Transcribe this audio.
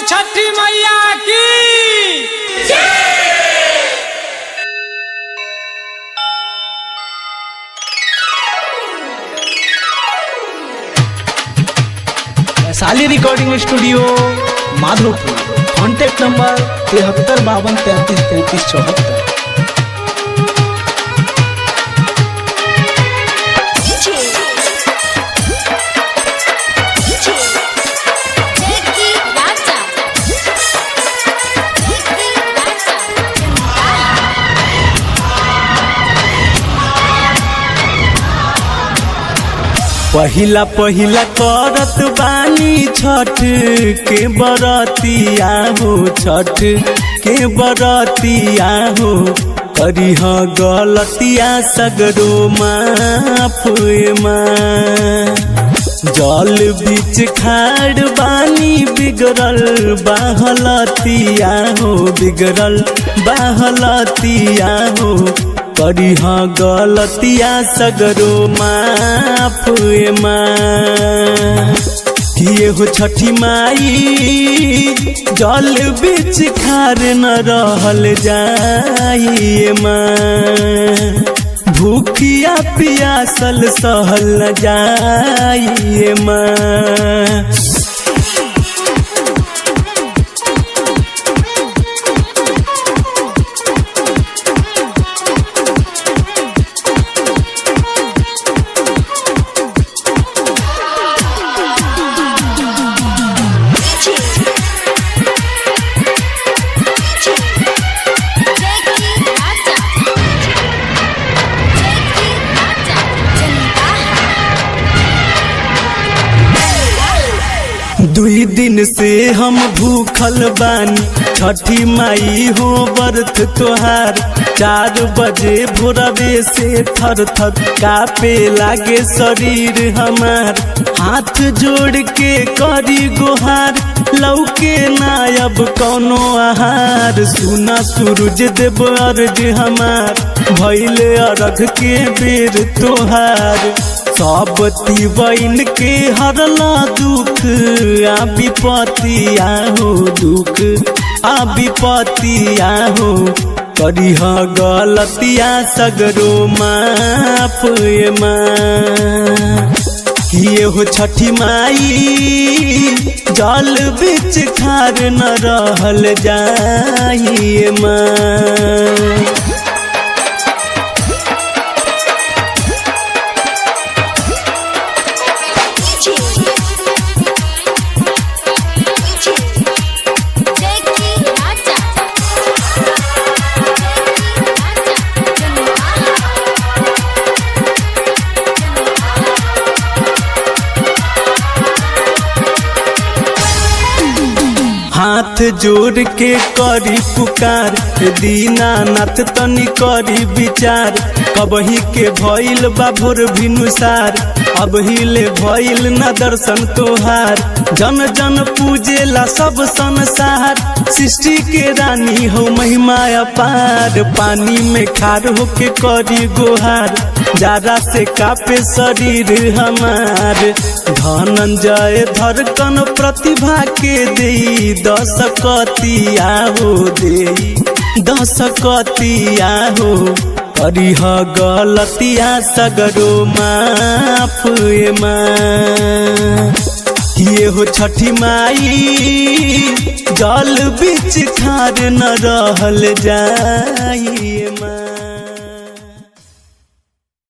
छठी मैया की Vaishali recording studio Madhopur contact number तिहत्तर बावन तैंतीस तैंतीस चौहत्तर Jackie Raja. Jackie Raja. पहिला पहिला करत बानी छठ के बरतिया हो छठ के बरतिया हो करीह गलतिया सगरो माफ माँ जल बीच खाड़ बानी बिगड़ल बाहलतिया हो बिगड़ल बाहलतिया हो करीह गलतिया सगरो माफ माँ किए हो छठी माई जल बीच खार न रहल जाइए माँ भूखिया पियासल सहल न जाइए माँ Jackie Raja. Jackie Raja. दुई दिन से हम भूखल बानी छठी माई हो बर्थ तोहार चार बजे भोरवे से थर थर कापे लागे शरीर हमार हाथ जोड़ के करी गोहार लौके नायब कौनो आहार सुना सूरज देव अर्ज हमार भैले अरघ के बेर तोहार सब बन के हरला दुख आ विपतिया हो दुख आ विपतिया हो करीह गलतिया सगरो माफ माँ किए हो छठी माई जल बीच खार न रहल जाइए माँ Jackie Raja. Jackie Raja. हाथ जोड़ के करी पुकार दीनानाथ तनी करी विचार कबही के भइल बा भोर भिनुसार अब हिले भइल न दर्शन तोहार जन जन पूजेला सब संसार सृष्टि के रानी हो महिमा अपार पानी में खार होके करी गोहार जारा से कापे शरीर हमार धनंजय धड़कन प्रतिभा के दे दस कतिया हो दे दस कतिया हो करीह गलतिया सगरो माफ माँ किए हो छठी माई जल बीच खार न रहल जाइए माँ